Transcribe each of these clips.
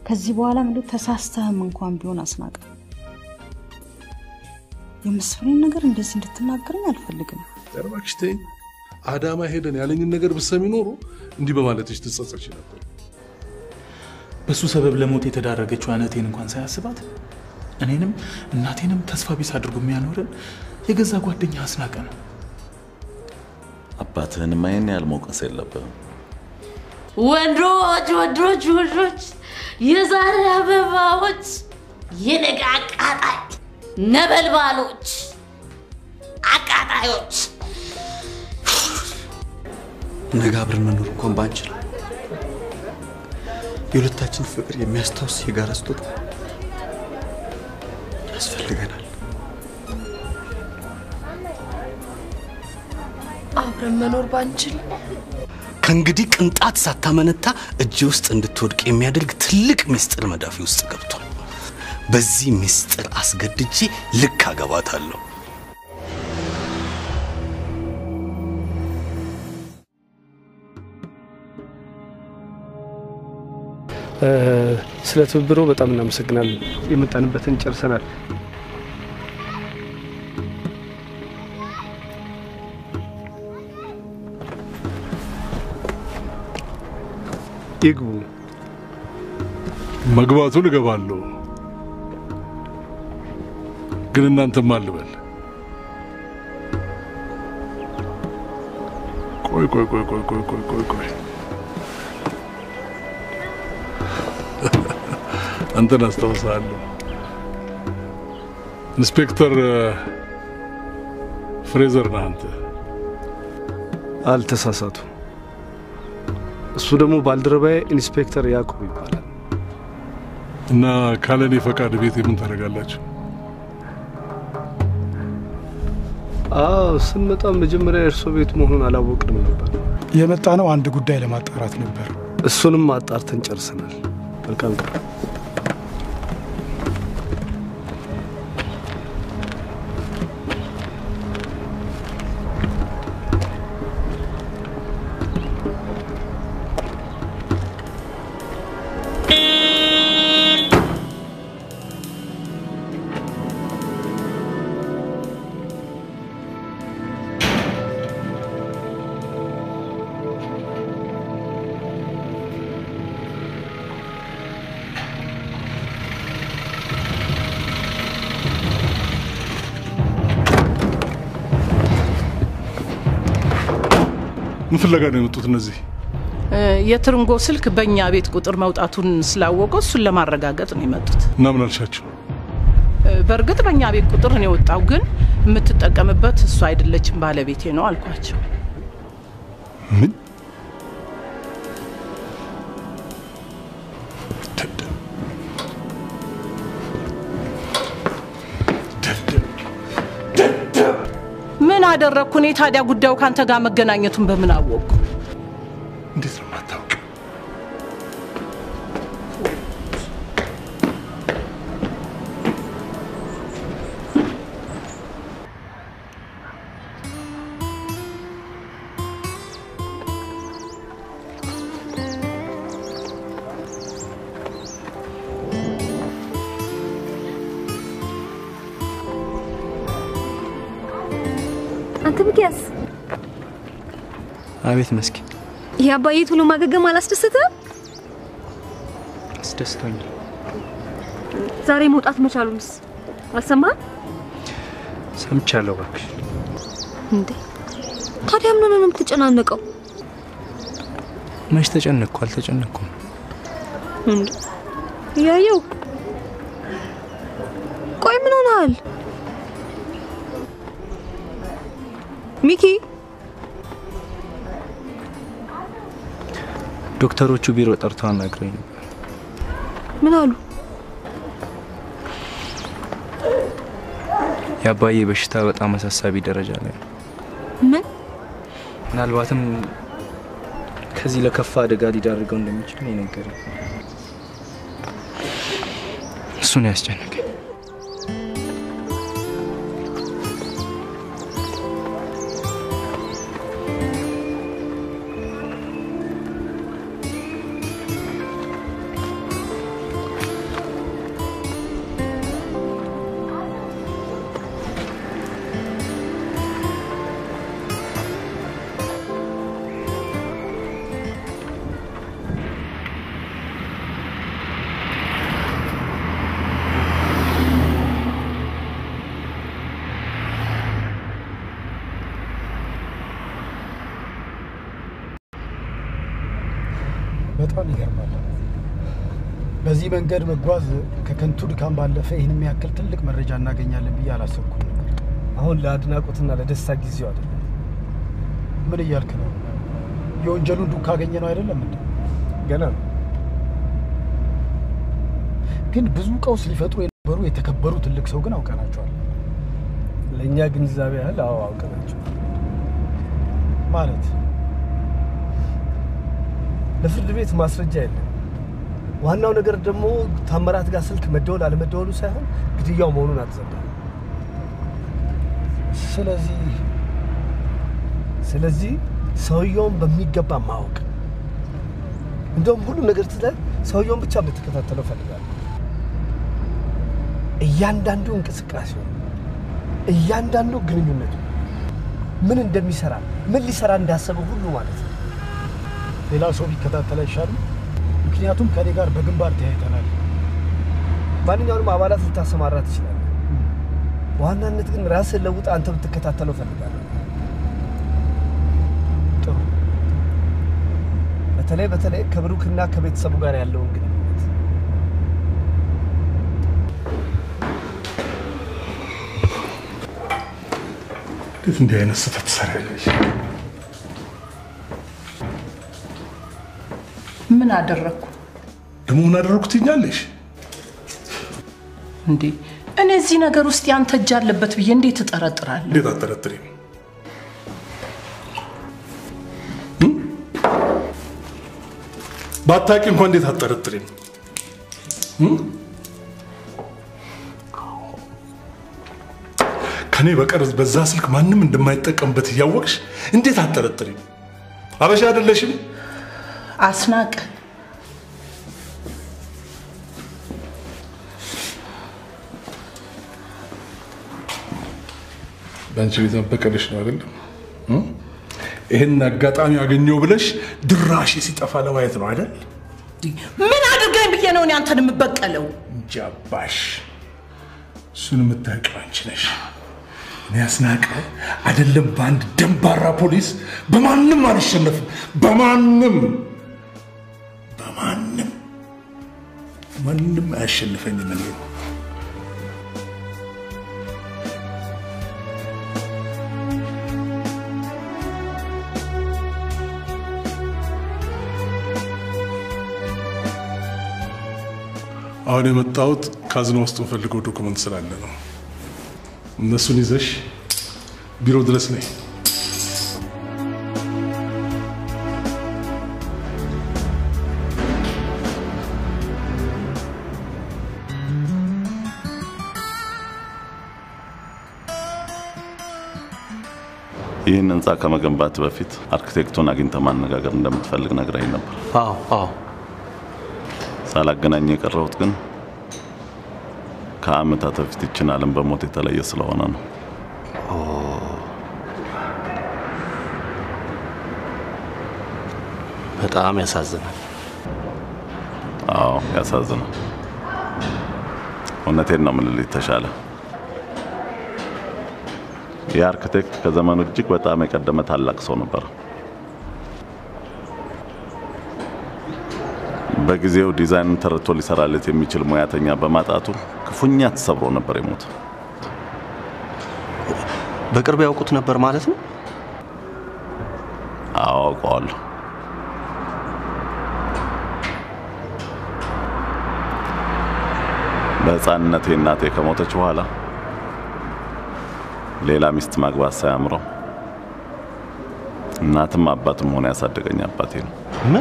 ከዚህ በኋላ ምንድ ተሳስተህም እንኳን ቢሆን አስናቀ የመስፍኔን ነገር እንደዚህ እንድትናገረኝ አልፈልግም። ኧረ እባክሽ ተይኝ። አዳማ ሄደን ያለኝን ነገር ብትሰሚ ኖሮ እንዲህ በማለትሽ ትጸጸች ነበር። በሱ ሰበብ ለሞት የተዳረገችው እህቴን እንኳን ሳያስባት እኔንም እናቴንም ተስፋ ቢስ አድርጎ የሚያኖረን የገዛ ጓደኛ አስናቀ ነው። አባትህንማ ይሄን ያህል መውቀስ የለብህም። ወንዶች ወንዶች ወንዶች፣ የዛሬ አበባዎች፣ የነገ አቃጣይ ነበልባሎች፣ አቃጣዮች። ነገ አብረን መኖር እንኳን ባንችል የሁለታችን ፍቅር የሚያስታውስ የጋራ ስጦታ ያስፈልገናል። አብረን መኖር ባንችል ከእንግዲህ ቅንጣት ሳታመነታ እጅ ውስጥ እንድትወድቅ የሚያደርግ ትልቅ ምስጢር መዳፊ ውስጥ ገብቷል። በዚህ ምስጢር አስገድጄ ልክ አገባታለሁ። ስለ ትብብሮ በጣም እናመሰግናለን። የመጣንበትን ጨርሰናል። ይግቡ። መግባቱን እገባለሁ፣ ግን እናንተም አልበል። ቆይ ቆይ ቆይ ቆይ ቆይ ቆይ ቆይ ቆይ አንተን አስታውሳለሁ። ኢንስፔክተር ፍሬዘር ነህ አንተ። አልተሳሳቱ። እሱ ደግሞ ባልደረባዬ ኢንስፔክተር ያዕቆብ ይባላል። እና ካለኔ ፈቃድ ቤት የምን ታደርጋላችሁ? አዎ ስንመጣ መጀመሪያ የእርሶ ቤት መሆኑን አላወቅንም ነበር። የመጣ ነው አንድ ጉዳይ ለማጣራት ነበር። እሱንም አጣርተን ጨርሰናል። መልካም ቀን። ምን ፍለጋ ነው የመጡት እነዚህ? የትርንጎ ስልክ በእኛ ቤት ቁጥር መውጣቱን ስላወቀው እሱን ለማረጋገጥ ነው የመጡት። እና ምን አልሻቸው? በእርግጥ በእኛ ቤት ቁጥር ነው የወጣው፣ ግን የምትጠቀምበት እሱ አይደለችም ባለቤቴ ነው አልኳቸው። ምን ምን አደረግኩ እኔ ታዲያ? ጉዳዩ ካንተ ጋር መገናኘቱን በምን አወቅኩ? እንዴት ነው የማታውቂው? አንተ ሚኪያስ፣ አቤት መስኪ፣ የአባዬ ቶሎ ማገገም አላስደስትም? አስደስቶኛል። ዛሬ መውጣት መቻሉንስ አልሰማህም ሰምቻለሁ። እባክሽ እንዴ? ታዲያ ምን ሆነህ ነው የምትጨናነቀው? መች ተጨነቅኩ? አልተጨነቅኩም። እንዴ እያየው። ቆይ ምን ሆነሃል ሚኪ? ዶክተሮቹ ቢሮ ጠርተው አናግረኝ ነበር። ምን አሉ? የአባዬ በሽታ በጣም አሳሳቢ ደረጃ ላይ ነው። ምን? ምናልባትም ከዚህ ለከፋ አደጋ ሊዳርገው እንደሚችል ነው የነገረኝ። እሱን ያስጨነቀኝ። በጣም ይገርማል። በዚህ መንገድ መጓዝ ከከንቱ ድካም ባለፈ ይህን የሚያክል ትልቅ መረጃ እናገኛለን ብዬ አላሰብኩም ነበር። አሁን ለአድናቆትና ለደስታ ጊዜው አይደለም። ምን እያልክ ነው? የወንጀሉን ዱካ ካገኘ ነው አይደለም እንዴ? ገና ነው። ግን ብዙ ቀውስ ሊፈጥሩ የነበሩ የተከበሩ ትልቅ ሰው ግን አውቀናቸዋል። ለእኛ ግንዛቤ ያህል አዎ አውቀናቸው ማለት ለፍርድ ቤት ማስረጃ የለም። ዋናው ነገር ደግሞ ታምራት ጋር ስልክ መደወል አለመደወሉ ሳይሆን ግድያው መሆኑን አትዘንጋ። ስለዚህ ስለዚህ ሰውየውን በሚገባ ማወቅ እንደውም ሁሉ ነገር ትተህ ሰውየውን ብቻ እንድትከታተለው ፈልጋለሁ። እያንዳንዱ እንቅስቃሴው፣ እያንዳንዱ ግንኙነቱ ምን እንደሚሰራ ምን ሊሰራ እንዳሰበ ሁሉ ማለት ነው። ሌላ ሰው ቢከታተል አይሻልም? ምክንያቱም ከኔ ጋር በግንባር ተያይተናል። ማንኛውንም አባላት ልታሰማራ ትችላለህ። በዋናነት ግን ራስን ለውጥ አንተ ብትከታተለው ፈልጋለሁ። ጥሩ። በተለይ በተለይ ከብሩክና ከቤተሰቡ ጋር ያለውን ግንኙነት እንዴት እንዲህ አይነት ስህተት ትሰሪያለሽ? ምን አደረግኩ ደግሞ ምን አደረግኩ ትኛለሽ? እንዴ? እኔ እዚህ ነገር ውስጥ ያንተ እጅ አለበት ብዬ እንዴት እጠረጥራለሁ? እንዴት አጠረጥሪም? ባታቂ እንኳን እንዴት አጠረጥሪም? ከኔ በቀር በዛ ስልክ ማንም እንደማይጠቀምበት እያወቅሽ እንዴት አጠረጥሪም? አበሻ አይደለሽም? አስናቀ በአንቺ ቤት መበቀልሽ ነው አይደለም? ይህን አጋጣሚ አገኘው ብለሽ ድራሽ ሲጠፋ ለማየት ነው አይደል? ምን አድርገኝ ብዬ ነው እኔ አንተን የምበቀለው? ጃባሽ እሱን የምታውቂው አንቺ ነሽ። እኔ አስናቀ አይደለም በአንድ ደንባራ ፖሊስ በማንም አልሸነፍም። በማንም በማንም ማንም አያሸንፈኝም እኔ አሁን የመጣሁት ካዝና ውስጥ የምፈልገው ዶክመንት ስላለ ነው። እነሱን ይዘሽ ቢሮ ድረስ ነይ። ይህን ህንፃ ከመገንባት በፊት አርኪቴክቱን አግኝተ ማነጋገር እንደምትፈልግ ነግራኝ ነበር። አዎ አዎ። ሳላገናኝ የቀረሁት ግን ከአመታት በፊት ይችን ዓለም በሞት የተለየ ስለሆነ ነው። በጣም ያሳዝናል። አዎ ያሳዝናል። እውነቴን ነው የምልህ ተሻለ። ይህ አርክቴክት ከዘመኑ እጅግ በጣም የቀደመ ታላቅ ሰው ነበር። በጊዜው ዲዛይንን ተረድቶ ሊሰራለት የሚችል ሙያተኛ በማጣቱ ክፉኛ ተሰብሮ ነበር የሞት። በቅርብ ያውቁት ነበር ማለት ነው? አዎ አውቀዋለሁ። በሕፃንነቴ እናቴ ከሞተች በኋላ ሌላ ሚስት ማግባት ሳያምረው እናትም አባትም ሆነ ያሳደገኝ አባቴ ነው። ምን?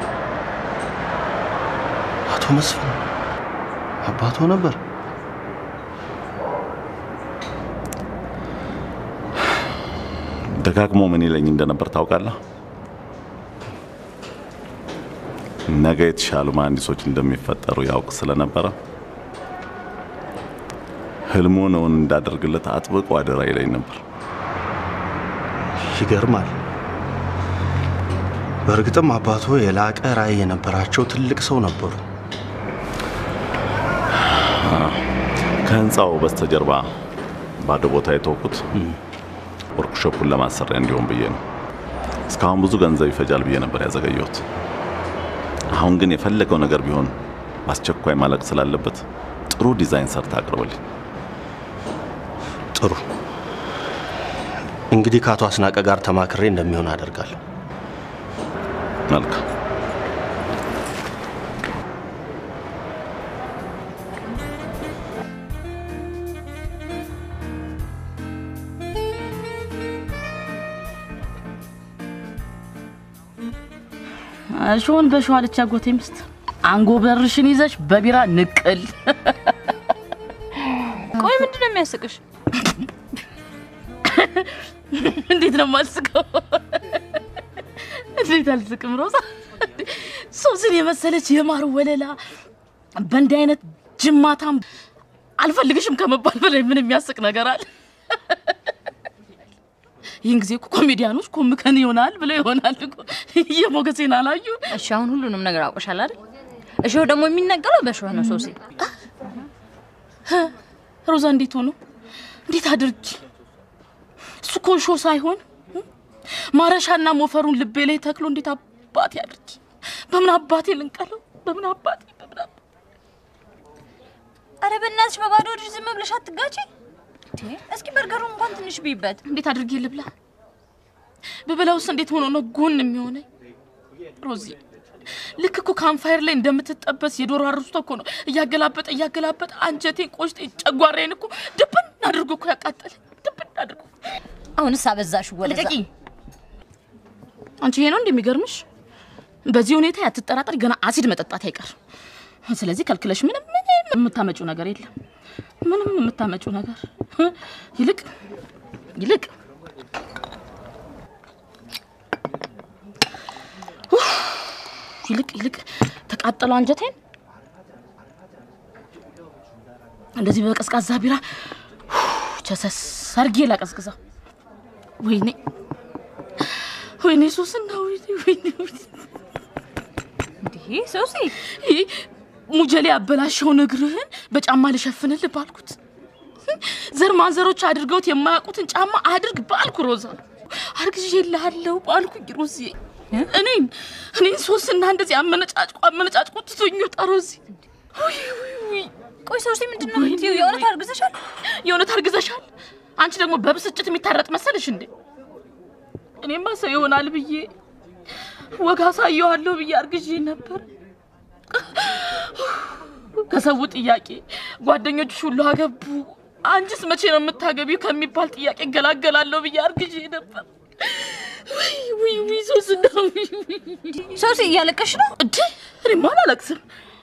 አቶ መስፍን አባቶ ነበር? ደጋግሞ ምን ይለኝ እንደነበር ታውቃለህ? ነገ የተሻሉ መሐንዲሶች እንደሚፈጠሩ ያውቅ ስለነበረ ህልሙን እውን እንዳደርግለት አጥብቆ አደራ ይለኝ ነበር። ይገርማል። በእርግጥም አባቶ የላቀ ራዕይ የነበራቸው ትልቅ ሰው ነበሩ። ከህንፃው በስተጀርባ ባዶ ቦታ የተወኩት ወርክሾፑን ለማሰሪያ እንዲሆን ብዬ ነው። እስካሁን ብዙ ገንዘብ ይፈጃል ብዬ ነበር ያዘገየሁት። አሁን ግን የፈለገው ነገር ቢሆን በአስቸኳይ ማለቅ ስላለበት ጥሩ ዲዛይን ሰርታ አቅርበልኝ። ጥሩ። እንግዲህ ከአቶ አስናቀ ጋር ተማክሬ እንደሚሆን አደርጋለሁ። መልካም። እሾን በሸዋ አለች አጎቴ ሚስት። አንጎበርሽን ይዘሽ በቢራ ንቅል። ቆይ ምንድን ነው የሚያስቅሽ? እንዴት ነው የማልስቀው? እንዴት አልስቅም? ሮዛ ሶስን የመሰለች የማር ወለላ በእንዲህ አይነት ጅማታም አልፈልግሽም ከመባል በላይ ምን የሚያስቅ ነገር አለ? ይህን ጊዜ እኮ ኮሜዲያኖች ኮምከን ይሆናል ብለው ይሆናል እኮ የሞገሴን አላዩ። እሺ አሁን ሁሉንም ነገር አውቀሻል አይደል? እሾህ ደግሞ የሚነቀለው በእሾህ ነው ሶሲ። ሮዛ እንዴት ሆኖ እንዴት አድርጊ? እሱ እኮ እሾህ ሳይሆን ማረሻና ሞፈሩን ልቤ ላይ ተክሎ እንዴት አባቴ አድርጊ? በምን አባቴ ልንቀለው? በምን አባቴ በምን አባቴ አረ በእናትሽ በባዶ እጅ ዝም ብለሽ አትጋጪ። እስኪ በርገሩን እንኳን ትንሽ ብይበት። እንዴት አድርጌ ልብላ? ብበላውስ እንዴት ሆኖ ነው ጎን የሚሆነኝ? ሮዚ ልክ እኮ ካምፋየር ላይ እንደምትጠበስ የዶሮ አርስቶ እኮ ነው እያገላበጠ እያገላበጠ አንጀቴን፣ ቆሽጤን፣ ጨጓራዬን እኮ ድብን አድርጎ እኮ ያቃጠለኝ ድብን አድርጎ። አሁንስ አበዛሽ ወደዛ። ልቀቂ! አንቺ ይሄ ነው እንደሚገርምሽ? በዚህ ሁኔታ ያትጠራጠሪ፣ ገና አሲድ መጠጣት አይቀርም። ስለዚህ ከልክለሽ ምንም ምንም የምታመጪው ነገር የለም። ምንም የምታመጪው ነገር ይልቅ ይልቅ ኡፍ፣ ይልቅ ይልቅ ተቃጠለው አንጀቴን እንደዚህ በቀዝቃዛ ቢራ ቸሰስ አርጌ ላቀዝቅዘው። ወይኔ ወይኔ ሶስና ወይኔ ወይኔ ወይኔ ይህ ሶሲ ይህ ሙጀሌ ያበላሸውን እግርህን በጫማ ልሸፍንልህ ባልኩት ዘር ማንዘሮች አድርገውት የማያውቁትን ጫማ አድርግ ባልኩ ሮዛ አርግዤልሃለሁ ባልኩኝ ሮዚ እኔን እኔን ሶስና እንደዚህ አመነጫጭቆ አመነጫጭቆ ትቶኝ ወጣ ሮዚ ውይ ውይ ውይ ቆይ ሶሲ ምንድን ነው የምትይው? የእውነት አርግዘሻል? የእውነት አርግዘሻል? አንቺ ደግሞ በብስጭት የሚታረጥ መሰልሽ እንዴ? እኔማ ሰው ይሆናል ብዬ ወግ አሳየዋለሁ ብዬ አርግዤ ነበር። ከሰው ጥያቄ ጓደኞችሽ ሁሉ አገቡ፣ አንቺስ መቼ ነው የምታገቢው ከሚባል ጥያቄ እገላገላለሁ ብዬ አርግዤ ነበር። ውይ ውይ ውይ ሶስና ውይ ውይ ሶሲ እያለቀሽ ነው እንዴ? እኔማ አላለቅስም።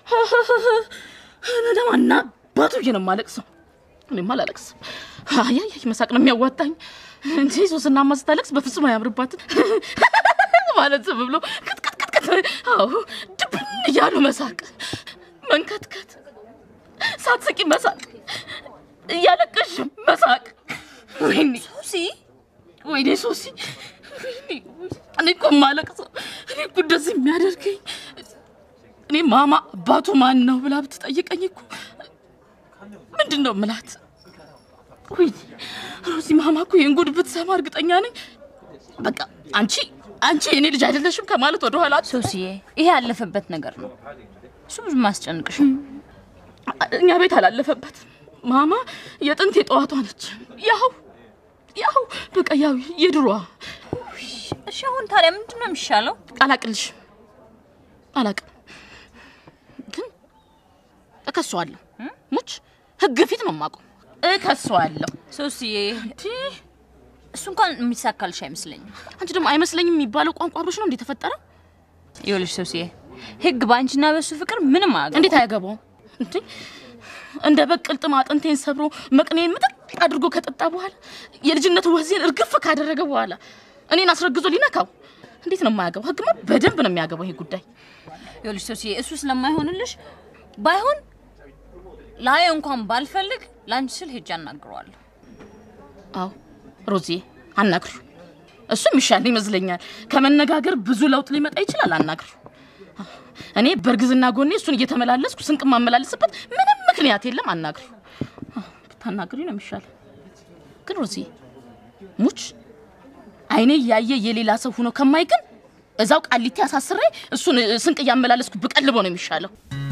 ለማና አባቱ ብዬ ነው የማለቅሰው። እኔማ አላለቅስም። አያያይ መሳቅ ነው የሚያዋጣኝ እንጂ ሶስናማ ስታለቅስ በፍጹም አያምርባትም ማለት ዝም ብሎ ቅጥቅጥቅጥቅጥ፣ አዎ ድብን እያሉ መሳቅ፣ መንከትከት፣ ሳትስቂ መሳቅ፣ እያለቀሽ መሳቅ። ወይኔ ሶሲ፣ ወይኔ ሶሲ፣ ወይኔ እኔ እኮ የማለቅሰው እኔ እኮ እንደዚህ የሚያደርገኝ እኔ ማማ አባቱ ማን ነው ብላ ብትጠይቀኝ እኮ ምንድን ነው ምላት? ወይ ሮዚ ማማ እኮ ይህን ጉድ ብትሰማ እርግጠኛ ነኝ በቃ አንቺ አንቺ የኔ ልጅ አይደለሽም ከማለት ወደ ኋላ ሶሲዬ፣ ይሄ ያለፈበት ነገር ነው። እሱ ብዙ ማስጨንቅሽ እኛ ቤት አላለፈበት። ማማ የጥንት የጠዋቷ ነች። ያው ያው በቃ ያው የድሮዋ። እሺ፣ አሁን ታዲያ ምንድን ነው የሚሻለው? አላቅልሽ አላቅም፣ ግን እከሰዋለሁ። ሙች ህግ ፊት ነው የማውቀው። እከሰዋለሁ። ሶሲዬ፣ እሱ እንኳን የሚሳካልሽ አይመስለኝም። አንቺ ደግሞ አይመስለኝም የሚባለው ቋንቋ አብሮሽ ነው እንዴ ተፈጠረ? ይኸውልሽ ሶሲዬ፣ ህግ በአንቺና በሱ ፍቅር ምንም አያገባውም። እንዴት አያገባውም እንዴ? እንደ በቅል ጥም አጥንቴን ሰብሮ መቅኔን ምጥጥ አድርጎ ከጠጣ በኋላ የልጅነት ወዜን እርግፍ ካደረገ በኋላ እኔን አስረግዞ ሊነካው እንዴት ነው የማያገባው? ህግማ በደንብ ነው የሚያገባው ይሄ ጉዳይ። ይኸውልሽ ሶሲዬ፣ እሱ ስለማይሆንልሽ ባይሆን ላየው እንኳን ባልፈልግ ለአንቺ ስል ሄጄ አናግረዋለሁ። አዎ ሮዚዬ አናግሩ። እሱም ይሻል ይመስለኛል። ከመነጋገር ብዙ ለውጥ ሊመጣ ይችላል። አናግሩ። እኔ በእርግዝና ጎኔ እሱን እየተመላለስኩ ስንቅ የማመላለስበት ምንም ምክንያት የለም። አናግሪ፣ ብታናግሪ ነው የሚሻል። ግን ሮዚዬ ሙች አይኔ ያየ የሌላ ሰው ሆኖ ከማይ ግን እዛው ቃሊቲ አሳስሬ እሱን ስንቅ እያመላለስኩ ብቀልቦ ነው የሚሻለው።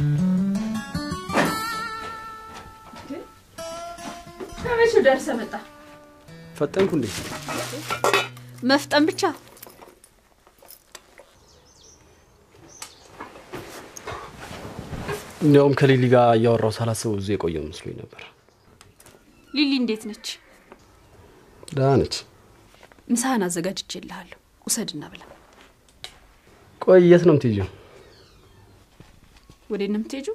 ከመቼ ደርሰህ መጣ? ፈጠንኩ እንዴ? መፍጠን ብቻ እንዲያውም ከሊሊ ጋር እያወራው ሳላስበው እዚህ የቆየው መስሎኝ ነበር። ሊሊ እንዴት ነች? ደህና ነች። ምሳህን አዘጋጅቼልሃለሁ፣ ውሰድና ብላ። ቆይ የት ነው የምትሄጂው? ወዴት ነው የምትሄጂው?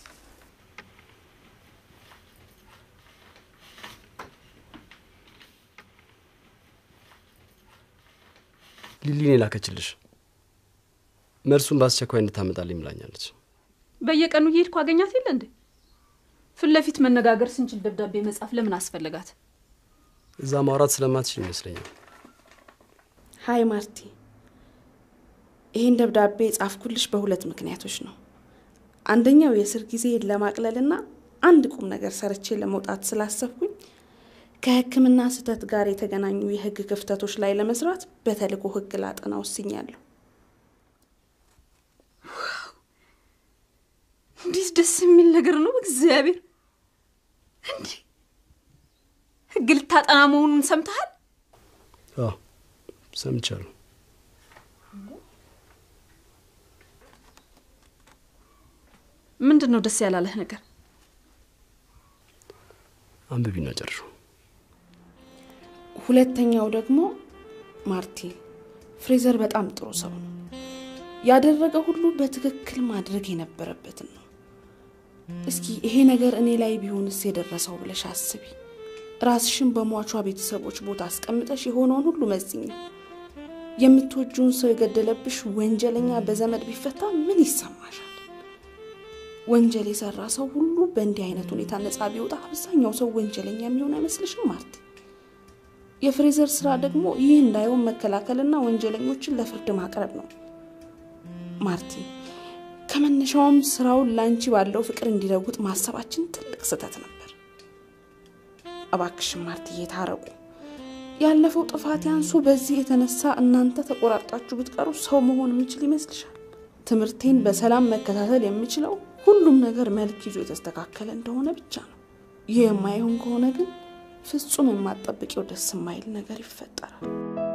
ሊሊን የላከችልሽ መልሱን በአስቸኳይ እንድታመጣልኝ ብላኛለች። በየቀኑ እየሄድኩ አገኛት የለ እንዴ? ፊት ለፊት መነጋገር ስንችል ደብዳቤ መጻፍ ለምን አስፈለጋት? እዛ ማውራት ስለማትችል ይመስለኛል። ሀይ ማርቲ፣ ይህን ደብዳቤ የጻፍኩልሽ በሁለት ምክንያቶች ነው። አንደኛው የእስር ጊዜን ለማቅለልና አንድ ቁም ነገር ሰርቼ ለመውጣት ስላሰብኩኝ ከሕክምና ስህተት ጋር የተገናኙ የህግ ክፍተቶች ላይ ለመስራት በተልእኮ ህግ ላጠና ወስኛለሁ። እንዴት ደስ የሚል ነገር ነው! እግዚአብሔር እንዴ! ህግ ልታጠና መሆኑን ሰምተሃል? አዎ ሰምቻለሁ። ምንድን ነው ደስ ያላለህ ነገር? አንብቢና ጨርሹ። ሁለተኛው ደግሞ ማርቲ፣ ፍሬዘር በጣም ጥሩ ሰው ነው። ያደረገ ሁሉ በትክክል ማድረግ የነበረበትን ነው። እስኪ ይሄ ነገር እኔ ላይ ቢሆንስ የደረሰው ብለሽ አስቢ። ራስሽን በሟቿ ቤተሰቦች ቦታ አስቀምጠሽ የሆነውን ሁሉ መዝኝ። የምትወጂውን ሰው የገደለብሽ ወንጀለኛ በዘመድ ቢፈታ ምን ይሰማሻል? ወንጀል የሰራ ሰው ሁሉ በእንዲህ አይነት ሁኔታ ነፃ ቢወጣ አብዛኛው ሰው ወንጀለኛ የሚሆን አይመስልሽም ማርቲ? የፍሬዘር ስራ ደግሞ ይህ እንዳይሆን መከላከልና ወንጀለኞችን ለፍርድ ማቅረብ ነው። ማርቲ ከመነሻውም ስራውን ላንቺ ባለው ፍቅር እንዲለውጥ ማሰባችን ትልቅ ስህተት ነበር። እባክሽን ማርትዬ ታረቁ። ያለፈው ጥፋት ያንሱ በዚህ የተነሳ እናንተ ተቆራርጣችሁ ብትቀሩ ሰው መሆን የምችል ይመስልሻል? ትምህርቴን በሰላም መከታተል የምችለው ሁሉም ነገር መልክ ይዞ የተስተካከለ እንደሆነ ብቻ ነው። ይህ የማይሆን ከሆነ ግን ፍጹም የማጠብቂው ደስ የማይል ነገር ይፈጠራል።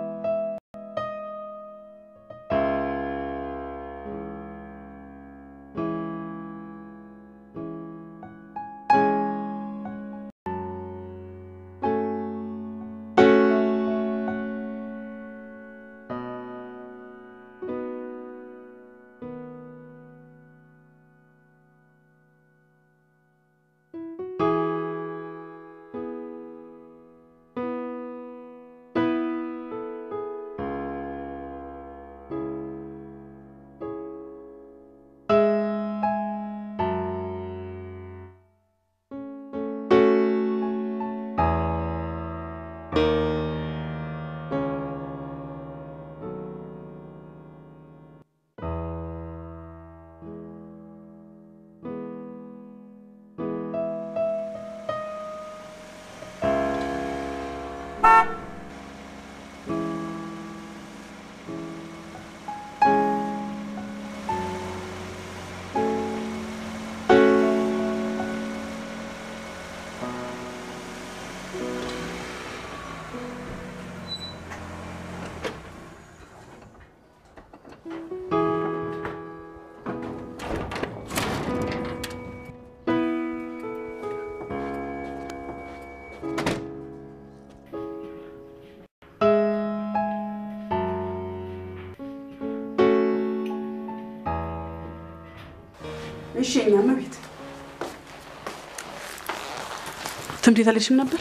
እሺ የእኛማ ቤት ትምህርት ቤት አልሄድሽም ነበር?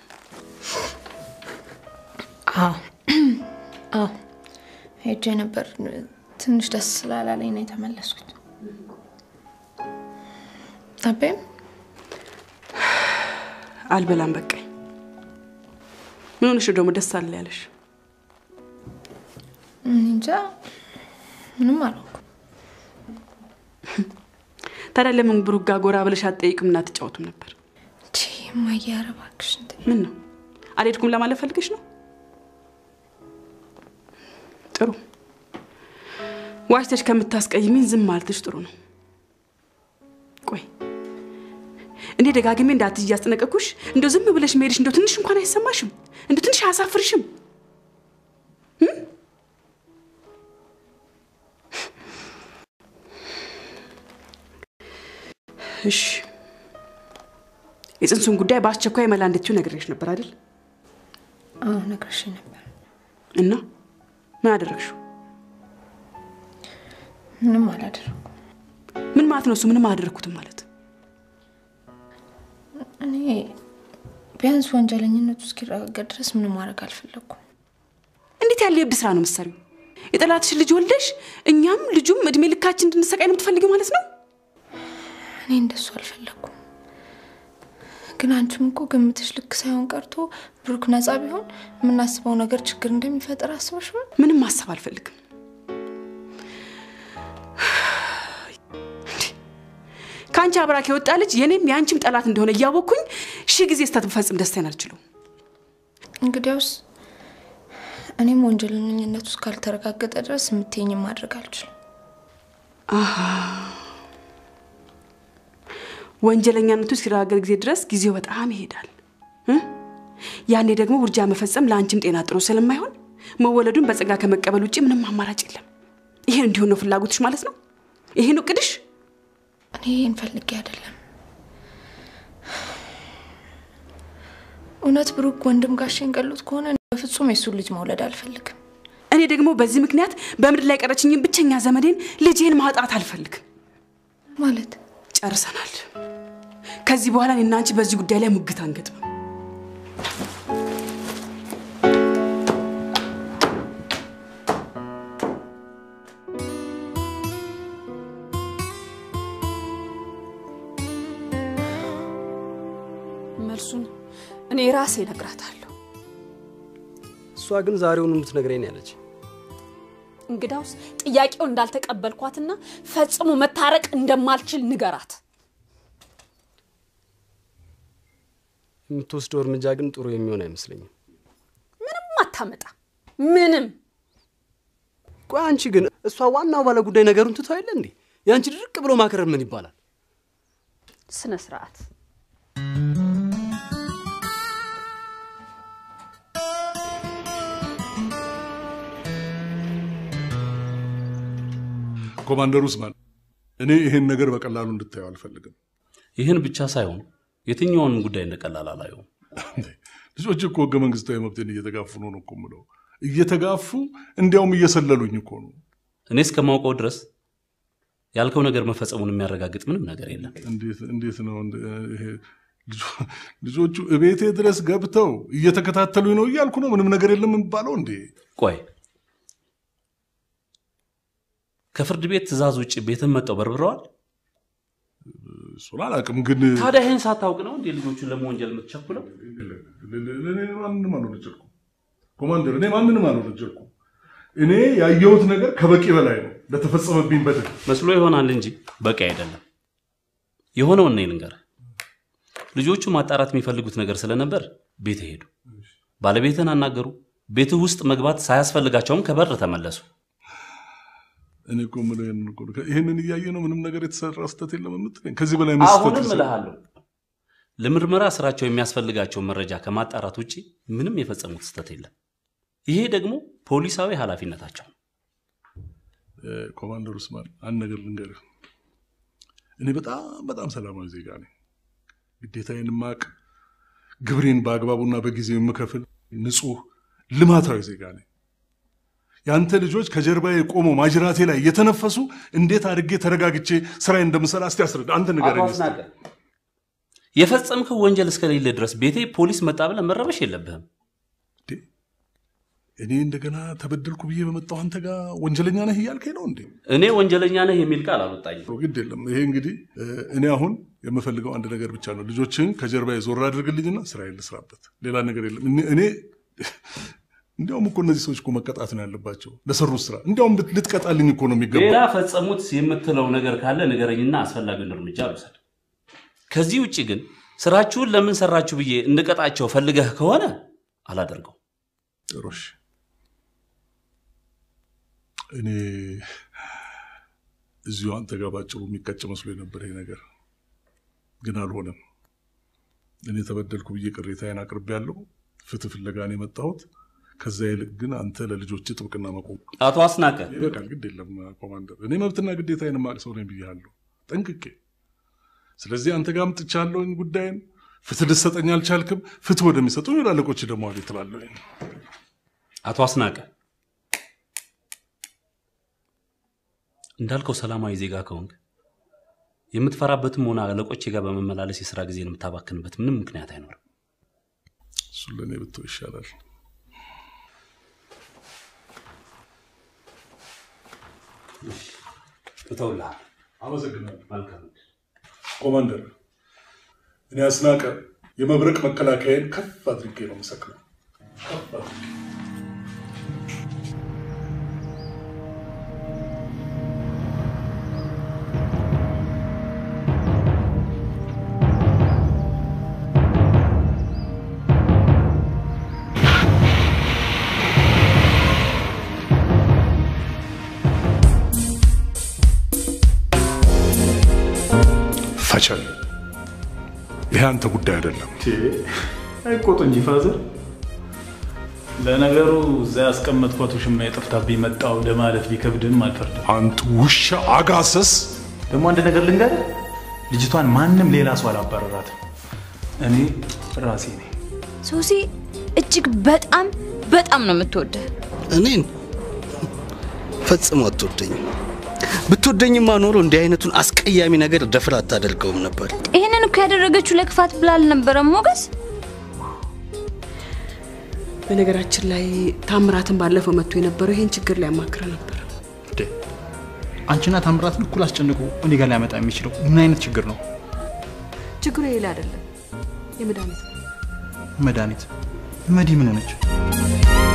አዎ አዎ ሄጄ ነበር። ትንሽ ደስ ስላላለኝ ነው የተመለስኩት። አቤም አልበላም በቃኝ። ምን ሆነሽ ነው ደግሞ ደስ አለ ያለሽ? እንጃ ምንም አልሆንኩም። ታዲያ ለምን ብሩክ ጋር ጎራ ብለሽ አትጠይቅም እና አትጫወቱም ነበር? እማዬ ኧረ እባክሽ እንትን ምን ነው አልሄድኩም ለማለት ፈልገሽ ነው? ጥሩ ዋሽተሽ ከምታስቀይሚኝ ዝም ማለትሽ ጥሩ ነው። ቆይ እኔ ደጋግሜ እንዳትይ እያስጠነቀኩሽ እንደው ዝም ብለሽ መሄድሽ እንደው ትንሽ እንኳን አይሰማሽም? እንደው ትንሽ አያሳፍርሽም? እሺ የጽንሱን ጉዳይ በአስቸኳይ መላ እንድትይው ነግሬሽ ነበር አይደል? አዎ ነግረሽ ነበር። እና ምን አደረግሽው? ምንም አላደረኩም። ምን ማለት ነው እሱ? ምንም አላደረግኩትም ማለት እኔ ቢያንስ ወንጀለኝነቱ እስኪረጋገጥ ድረስ ምንም ማድረግ አልፈለግኩም። እንዴት ያለ የእብድ ስራ ነው የምትሰሪው? የጠላትሽን ልጅ ወልደሽ እኛም ልጁም እድሜ ልካችን እንድንሰቃይ ነው የምትፈልጊው ማለት ነው? እኔ እንደሱ አልፈለግኩም። ግን አንቺም እኮ ግምትሽ ልክ ሳይሆን ቀርቶ ብሩክ ነፃ ቢሆን የምናስበው ነገር ችግር እንደሚፈጥር አስበሽዋል? ምንም ማሰብ አልፈልግም። ከአንቺ አብራክ የወጣ ልጅ የኔም የአንቺም ጠላት እንደሆነ እያወቅኩኝ ሺህ ጊዜ ስህተት ብፈጽም ደስታዬን አልችለው። እንግዲያውስ እኔም ወንጀለኝነቱ እስካልተረጋገጠ ድረስ የምትይኝም ማድረግ አልችልም። አሃ ወንጀለኛነቱ እስኪረጋገጥ ጊዜ ድረስ ጊዜው በጣም ይሄዳል። እ? ያኔ ደግሞ ውርጃ መፈጸም ለአንቺም ጤና ጥሩ ስለማይሆን መወለዱን በጸጋ ከመቀበል ውጭ ምንም አማራጭ የለም። ይሄን እንዲሆን ነው ፍላጎትሽ ማለት ነው? ይሄ ነው እቅድሽ? እኔ ይህን ፈልጌ አይደለም። እውነት ብሩክ ወንድም ጋሼን ገሎት ከሆነ እኔ በፍጹም የሱን ልጅ መውለድ አልፈልግም። እኔ ደግሞ በዚህ ምክንያት በምድር ላይ ቀረችኝን ብቸኛ ዘመዴን ልጄን ማጣት አልፈልግም። ማለት ጨርሰናል። ከዚህ በኋላ እኔና አንቺ በዚህ ጉዳይ ላይ ሙግት አንገጥም። መልሱን እኔ ራሴ እነግራታለሁ። እሷ ግን ዛሬውኑ የምትነግረኝ ነው ያለች። እንግዳውስ ጥያቄው እንዳልተቀበልኳትና ፈጽሞ መታረቅ እንደማልችል ንገራት። የምትወስደው እርምጃ ግን ጥሩ የሚሆን አይመስለኝም። ምንም አታመጣ ምንም። ቆይ አንቺ ግን እሷ ዋናው ባለ ጉዳይ ነገሩን ትተው የለ እንዴ? የአንቺ ድርቅ ብሎ ማከረር ምን ይባላል? ስነ ስርዓት ኮማንደር ውስማን፣ እኔ ይሄን ነገር በቀላሉ እንድታየው አልፈልግም። ይህን ብቻ ሳይሆን የትኛውንም ጉዳይ እንደቀላል አላየውም። ልጆች እኮ ህገ መንግስታዊ መብትን እየተጋፉ ነው ነው እኮ የምለው። እየተጋፉ እንዲያውም እየሰለሉኝ እኮ ነው። እኔ እስከማውቀው ድረስ ያልከው ነገር መፈጸሙን የሚያረጋግጥ ምንም ነገር የለም። እንዴት እንዴት ነው እንደ- ይሄ ልጆ- ልጆቹ እቤቴ ድረስ ገብተው እየተከታተሉኝ ነው እያልኩ ነው። ምንም ነገር የለም የሚባለው እንዴ? ቆይ ከፍርድ ቤት ትዕዛዝ ውጭ ቤትን መጠው በርብረዋል? እሱን አላውቅም፣ ግን ታዲያ ይህን ሳታውቅ ነው እንዴ ልጆቹን ለመወንጀል የምትቸኩለው? እኔ ማንንም አልወነጀልኩም ኮማንደር፣ እኔ ማንንም አልወነጀልኩም። እኔ ያየሁት ነገር ከበቂ በላይ ነው ለተፈጸመብኝ በደል። መስሎ ይሆናል እንጂ በቂ አይደለም። የሆነውን እኔ ልንገርህ። ልጆቹ ማጣራት የሚፈልጉት ነገር ስለነበር ቤት ሄዱ። ባለቤትን አናገሩ። ቤትህ ውስጥ መግባት ሳያስፈልጋቸውም ከበር ተመለሱ። እኔ እኮ የምለው ይሄንን እኮ ነው። ይሄንን እያየ ነው ምንም ነገር የተሰራ ስህተት የለም የምትለኝ? ከዚህ በላይ ምን ስህተት አሁንም ይሰራል? እልሃለሁ ለምርመራ ስራቸው የሚያስፈልጋቸውን መረጃ ከማጣራት ውጭ ምንም የፈጸሙት ስህተት የለም። ይሄ ደግሞ ፖሊሳዊ ኃላፊነታቸው ነው። እ፣ ኮማንደር ኡስማን አንድ ነገር ልንገርህ። እኔ በጣም በጣም ሰላማዊ ዜጋ ነኝ። ግዴታዬን ማቅ፣ ግብሬን በአግባቡና በጊዜው የምከፍል ንጹህ ልማታዊ ዜጋ ነኝ። ያንተ ልጆች ከጀርባዬ ቆመው ማጅራቴ ላይ እየተነፈሱ እንዴት አድርጌ ተረጋግቼ ስራዬ እንደምሰራ እስቲ አስረዳ። አንተ ንገረኝ አቶ እስቲ። አስናቀ፣ የፈጸምከው ወንጀል እስከሌለ ድረስ ቤቴ ፖሊስ መጣ ብለህ መረበሽ የለብህም። እኔ እንደገና ተበደልኩ ብዬ በመጣሁ አንተ ጋር ወንጀለኛ ነህ እያልከኝ ነው እንዴ? እኔ ወንጀለኛ ነህ የሚል ቃል አልወጣኝም። ግድ የለም። ይሄ እንግዲህ እ፣ እኔ አሁን የምፈልገው አንድ ነገር ብቻ ነው። ልጆችን ከጀርባዬ ዞር አድርግልኝና ስራዬን ልስራበት። ሌላ ነገር የለም። እኔ- እኔ እንዲያውም እኮ እነዚህ ሰዎች እኮ መቀጣት ነው ያለባቸው ለሰሩት ስራ። እንዲያውም ልት- ልትቀጣልኝ እኮ ነው የሚገባው። ሌላ ፈጸሙት የምትለው ነገር ካለ ንገረኝና አስፈላጊውን እርምጃ ልውሰድ። ከዚህ ውጭ ግን ስራችሁን ለምን ሰራችሁ ብዬ እንድቀጣቸው ፈልገህ ከሆነ አላደርገው። ጥሩ እሺ። እኔ እዚሁ አንተ ጋር ባጭሩ የሚቀጭ መስሎ የነበር ይሄ ነገር ግን አልሆነም። እኔ ተበደልኩ ብዬ ቅሬታዬን አቅርቤያለሁ። ፍትህ ፍለጋ ነው የመጣሁት። ከዛ ይልቅ ግን አንተ ለልጆች ጥብቅና መቆም አቶ አስናቀ ይበቃል። ግድ የለም ኮማንደር፣ እኔ መብትና ግዴታዬን የማቅ ሰው ነኝ ብያለሁ ጠንቅቄ። ስለዚህ አንተ ጋር አምጥቻለሁኝ ጉዳይን። ፍትህ ልትሰጠኝ አልቻልክም። ፍትህ ወደሚሰጡ አለቆች ደግሞ አቤት እላለሁኝ። አቶ አስናቀ እንዳልከው ሰላማዊ ዜጋ ከሆንክ የምትፈራበትም ሆነ አለቆቼ ጋር በመመላለስ የስራ ጊዜን የምታባክንበት ምንም ምክንያት አይኖርም። እሱን ለእኔ ብትው ይሻላል። እተውልሃል። አመሰግናለሁ። መልካም ኮማንደር፣ እኔ አስናቀ የመብረቅ መከላከያን ከፍ አድርጌ ነው የምሰቅለው። ከፍ አድርጌ ፈቸል ይሄ አንተ ጉዳይ አይደለም። አይቆጡ እንጂ ፋዘር። ለነገሩ እዛ ያስቀመጥኳት ውሽማ የጠፍታብኝ መጣው ለማለት ቢከብድም አልፈርድም። አንተ ውሻ አጋሰስ! ደግሞ አንድ ነገር ልንገርህ፣ ልጅቷን ማንም ሌላ ሰው አላባረራትም። እኔ ራሴ ነኝ። ሶሲ እጅግ በጣም በጣም ነው የምትወደህ። እኔን ፈጽሞ አትወደኝም። ብትወደኝማ ኖሮ እንዲህ አይነቱን አስቀያሚ ነገር ደፍራ አታደርገውም ነበር። ይህንን እኮ ያደረገችው ለክፋት ብላ አልነበረም ሞገስ። በነገራችን ላይ ታምራትን ባለፈው መጥቶ የነበረው ይሄን ችግር ሊያማክረ ነበር። አንቺና ታምራትን እኩል አስጨንቆ እኔ ጋር ሊያመጣ የሚችለው ምን አይነት ችግር ነው? ችግሩ የሌላ አይደለም፣ የመድኃኒት ነው። መድኃኒት መዲ ምን ሆነች?